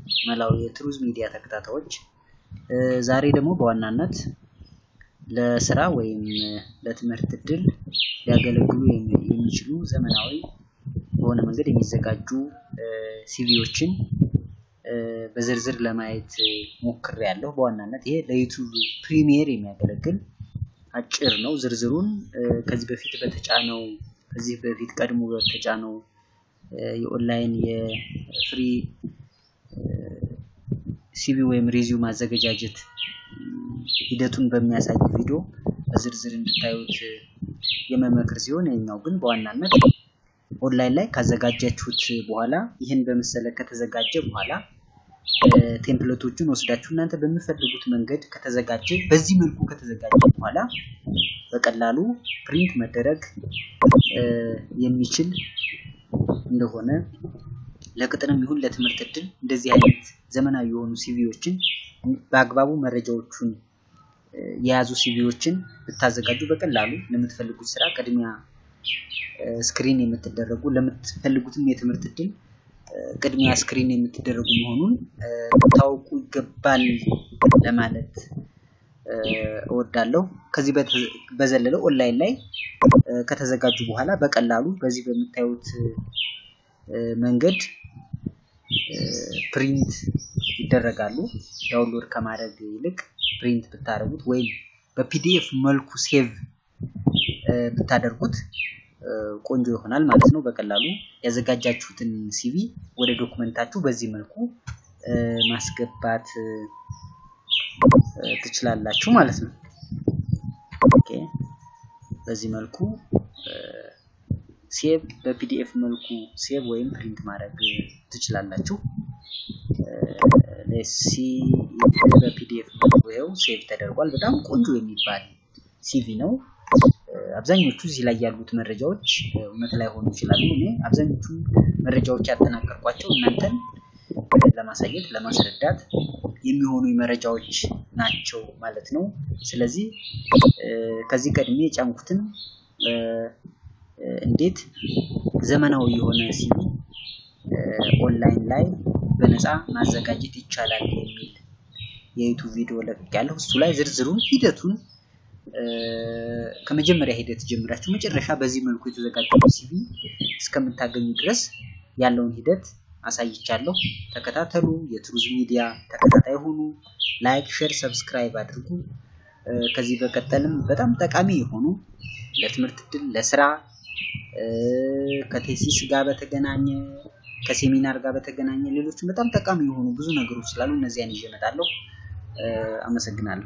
መላው የትሩዝ ሚዲያ ተከታታዮች ዛሬ ደግሞ በዋናነት ለስራ ወይም ለትምህርት እድል ሊያገለግሉ የሚችሉ ዘመናዊ በሆነ መንገድ የሚዘጋጁ ሲቪዎችን በዝርዝር ለማየት ሞክሬያለሁ። በዋናነት ይሄ ለዩቱብ ፕሪሚየር የሚያገለግል አጭር ነው። ዝርዝሩን ከዚህ በፊት በተጫነው ከዚህ በፊት ቀድሞ በተጫነው የኦንላይን የፍሪ ሲቪ ወይም ሪዚዩም ማዘገጃጀት ሂደቱን በሚያሳይ ቪዲዮ በዝርዝር እንድታዩት የመመክር ሲሆን የኛው ግን በዋናነት ኦንላይን ላይ ካዘጋጃችሁት በኋላ ይህን በመሰለ ከተዘጋጀ በኋላ ቴምፕሌቶቹን ወስዳችሁ እናንተ በምፈልጉት መንገድ ከተዘጋጀ በዚህ መልኩ ከተዘጋጀ በኋላ በቀላሉ ፕሪንት መደረግ የሚችል እንደሆነ ለቅጥርም ይሁን ለትምህርት እድል እንደዚህ አይነት ዘመናዊ የሆኑ ሲቪዎችን በአግባቡ መረጃዎቹን የያዙ ሲቪዎችን ብታዘጋጁ በቀላሉ ለምትፈልጉት ስራ ቅድሚያ ስክሪን የምትደረጉ ለምትፈልጉትም የትምህርት እድል ቅድሚያ ስክሪን የምትደረጉ መሆኑን ታውቁ ይገባል ለማለት እወዳለሁ። ከዚህ በዘለለ ኦንላይን ላይ ከተዘጋጁ በኋላ በቀላሉ በዚህ በምታዩት መንገድ ፕሪንት ይደረጋሉ። ዳውንሎድ ከማድረግ ይልቅ ፕሪንት ብታደርጉት ወይም በፒዲኤፍ መልኩ ሴቭ ብታደርጉት ቆንጆ ይሆናል ማለት ነው። በቀላሉ ያዘጋጃችሁትን ሲቪ ወደ ዶክመንታችሁ በዚህ መልኩ ማስገባት ትችላላችሁ ማለት ነው። ኦኬ በዚህ መልኩ ሴቭ በፒዲኤፍ መልኩ ሴቭ ወይም ፕሪንት ማድረግ ትችላላችሁ። ሲ በፒዲኤፍ መልኩ ይኸው ሴቭ ተደርጓል። በጣም ቆንጆ የሚባል ሲቪ ነው። አብዛኞቹ እዚህ ላይ ያሉት መረጃዎች እውነት ላይ ሆኑ ይችላሉ። እኔ አብዛኞቹ መረጃዎች ያጠናቀርኳቸው እናንተን ለማሳየት ለማስረዳት የሚሆኑ መረጃዎች ናቸው ማለት ነው። ስለዚህ ከዚህ ቀድሜ የጫንኩትን እንዴት ዘመናዊ የሆነ ሲቪ ኦንላይን ላይ በነፃ ማዘጋጀት ይቻላል የሚል የዩቱብ ቪዲዮ ለቅቄያለሁ። እሱ ላይ ዝርዝሩን ሂደቱን ከመጀመሪያ ሂደት ጀምራችሁ መጨረሻ በዚህ መልኩ የተዘጋጀው ሲቪ እስከምታገኙ ድረስ ያለውን ሂደት አሳይቻለሁ። ተከታተሉ። የትሩዝ ሚዲያ ተከታታይ ሆኑ። ላይክ፣ ሼር፣ ሰብስክራይብ አድርጉ። ከዚህ በቀጠልም በጣም ጠቃሚ የሆኑ ለትምህርት እድል፣ ለስራ፣ ከቴሲስ ጋር በተገናኘ ከሴሚናር ጋር በተገናኘ ሌሎችም በጣም ጠቃሚ የሆኑ ብዙ ነገሮች ስላሉ እነዚያን ይዤ እመጣለሁ። አመሰግናለሁ።